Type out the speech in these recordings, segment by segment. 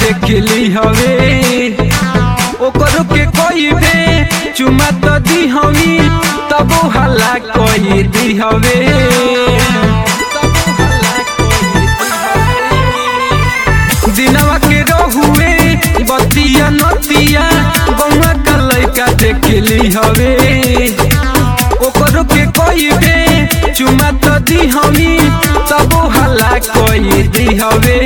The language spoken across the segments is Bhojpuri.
देखली हवे ओकरो के कोई बे चुमा तो दी हमी तब हल्ला कोई दी हवे दिनवा के रहुए बतिया नतिया गौवा का लइका देखली हवे ओकरो के कोई बे चुमा तो दी हमी तब हल्ला कोई दी हवे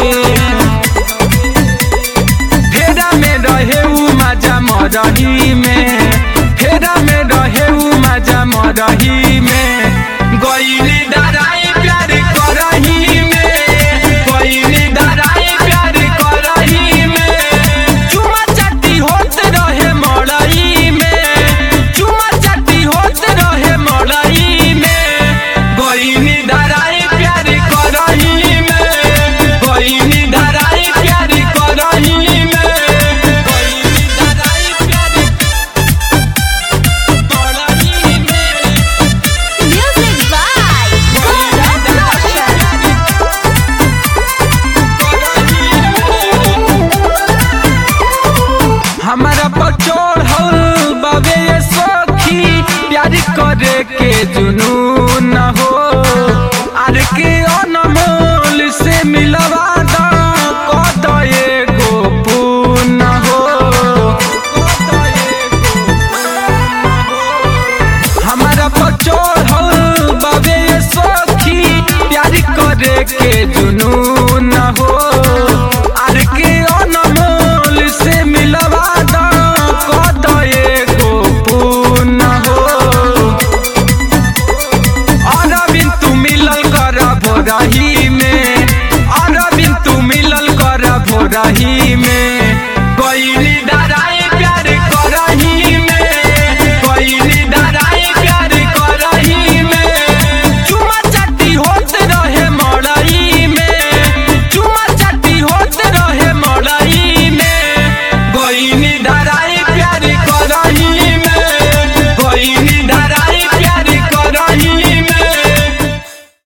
फेरा में रहे उ मजा मरही में फेरा में रहे उ मजा मरही में गईली डराई प्यार करही में गईली डराई प्यार करही में चुमा चाटी होत रहे मरही में चुमा चाटी होत रहे मरही में गईली डराई प्यार करही में गईली डराई प्यार करही में गईली डराई प्यार करही में Music by Gaurav Roshan. हमारा पचोड़ हल बाबे ये सखी प्यार करे के जुनू